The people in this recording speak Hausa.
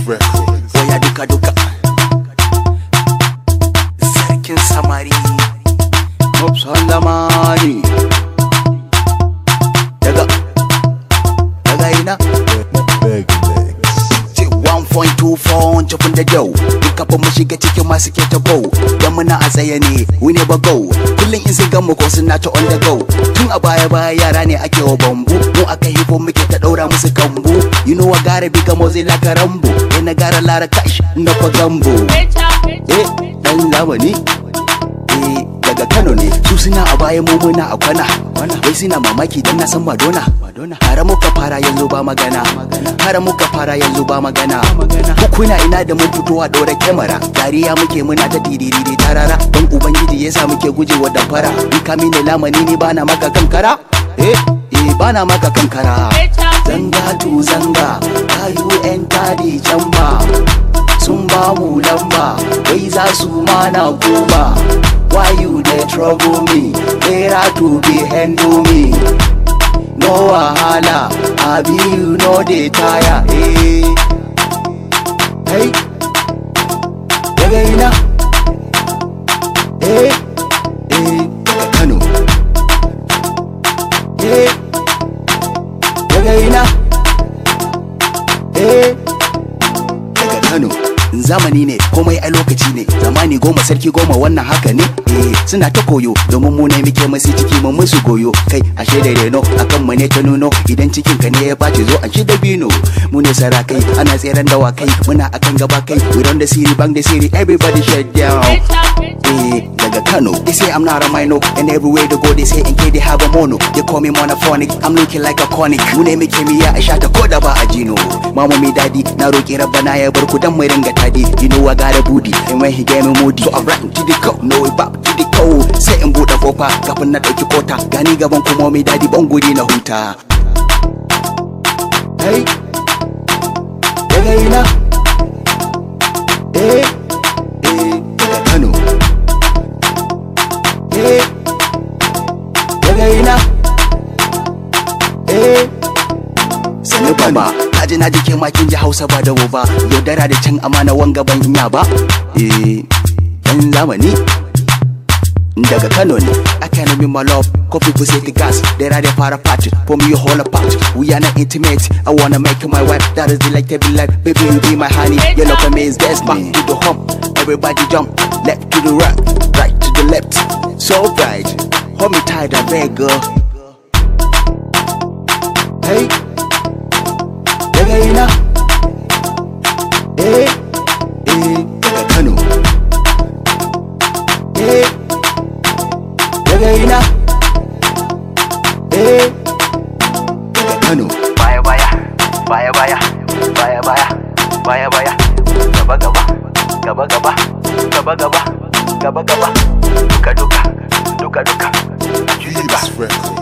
Records. Oya duka duka Sarkin samari Mopsan lamani Daga Daga ina Big Legs. Ce 1.24 cikin da jau Duka ba mu shiga cikin masu ke ta bau Dan muna a tsaye ne we never go Kullum in sai gamu ko suna ta on the go Tun a baya baya yara ne ake wa bambu Mu aka hifo muke ta daura musu kambu You know I gotta be gamo zai laka rambo Ina gara lara kash na fa gambo Eh dan zamani Eh daga Kano ne su suna a baya mu muna a kwana Wai suna mamaki dan na san Madonna Har muka fara yanzu ba magana Har muka fara yanzu ba magana Hukuna ina da mun fito a ɗora kyamara Dariya muke muna ta diriri tarara Don Ubangiji yasa muke gujewa damfara In ka mini lamani ni bana maka kankara Eh eh bana maka kankara Zanga tu zanga Kayu yan tadi jamba Sun ba mu lamba Wai za su mana goma Why you dey trouble me Better to be handle me No wahala Abi you no dey tire eh. Hey Daga ina Eh Eh Daga Kano Eh Daga ina Eh daga Kano zamani ne komai a lokaci ne zamani goma sarki goma wannan haka ne eh suna ta koyo domin mu ne muke masu ciki mun musu goyo kai ashe da reno akan mu ne ta nuno idan cikin ka ne ya bace zo an shi da bino mu ne sarakai ana tseren dawakai muna akan gaba kai we run the city bang the city everybody shut down eh daga Kano they say I'm not a minor and everywhere they go they say in they have a mono they call me monophonic I'm looking like a conic mu ne muke miya a shata ko da ba a jino mama mi dadi na roki rabbana ya bar ku dan mu ringa tadi you know I got a booty and when he gave me moody so I'm right to the cup no way back to the cold sai in bude kofa kafin na dauki kota gani gaban kuma mi dadi ban guri na huta hey daga ina eh eh daga Kano eh daga ina eh sani baba kaji na jike makin ji hausa ba da ba yaudara da can amana wanga ban iya ba eh dan zamani daga kano ne I can't be my love Cause people say the gas They rather far apart For me you whole apart We are not intimate I wanna make you my wife That is delectable life Baby you be my honey You look amazing That's back to the hump Everybody jump Left to the right Right to the left So bright Hold me tight I beg girl Hey daga ina eh eh daga kano eh daga ina eh daga kano baya baya baya baya baya baya baya baya gaba gaba gaba gaba gaba gaba gaba gaba duka duka duka duka duka Keys Records.